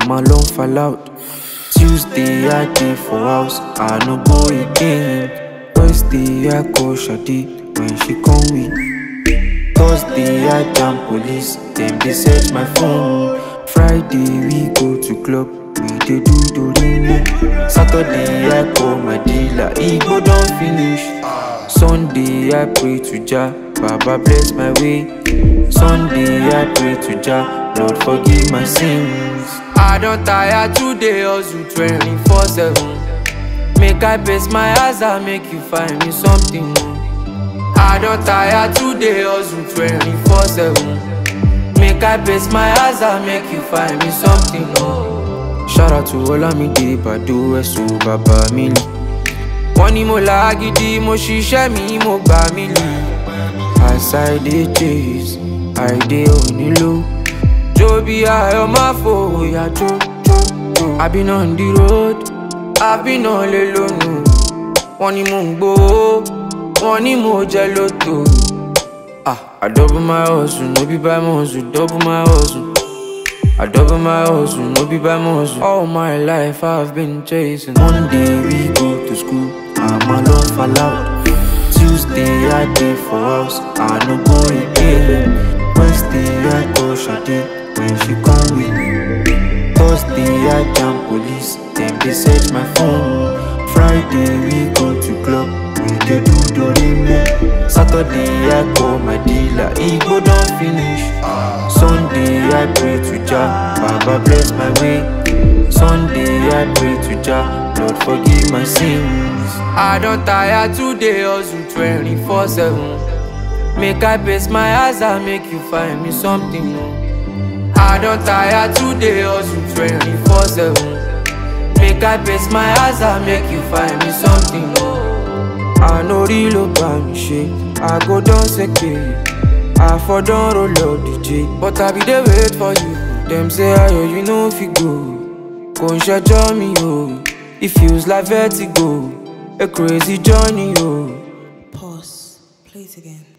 I'm alone fall out. Tuesday I dey for house, I no go again. Wednesday I call Shadi when she come with. Thursday I jam police, dem dey search my phone. Friday we go to club, we dey do dorime. Saturday I call my dealer, Igbo don finish. Sunday I pray to Jah, Baba bless my way. Sunday I pray to Jah, Lord forgive my sins. I don tire today hustle 24 7 Make I pace my eyes and make you find me something I don tire today hustle 24 7 Make I pace my eyes and make you find me something Shout out to Olamide Bado Ẹ̀sùn bàbá mi lì Wọ́n ní mo là gidi mo ṣiṣẹ́ mi mo gbà mí lì As I dey chase, I dey onílò. Joby Ayo máa fòyà jó jó jó. I been on the road, I been all alone. Wọ́n ní mò ń gbowó, wọ́n ní mo jẹ lóto. Ah, I double my hustle, no be by muscle, double my hustle. I double my hustle, no be by muscle. All my life I've been chasing. Monday we go to school, I'm alone fall out. Tuesday I dey for house, I no go again. Wednesday I call Shadi when she come with. Thursday I jam police, dem dey search my phone. Friday we go to club, we dey do dorime. Saturday I call my dealer, Igbo don finish. Sunday I pray to Jah, Baba bless my way. Sunday I pray to Jah, Lord forgive my sins. I don tire today hustle 24 7 Make I pace my eyes and make you find me something new. I don tire today hustle 24 7 Make I pace my eyes and make you find me something new. I no real about me shit, I go down seke. I for don roll up DJ, but I be dey wait for you. Dem say ayo you no fit go, kò ń ṣẹjọ́ mi o. It feels like vertigo, a crazy journey o. Pause. Play it again.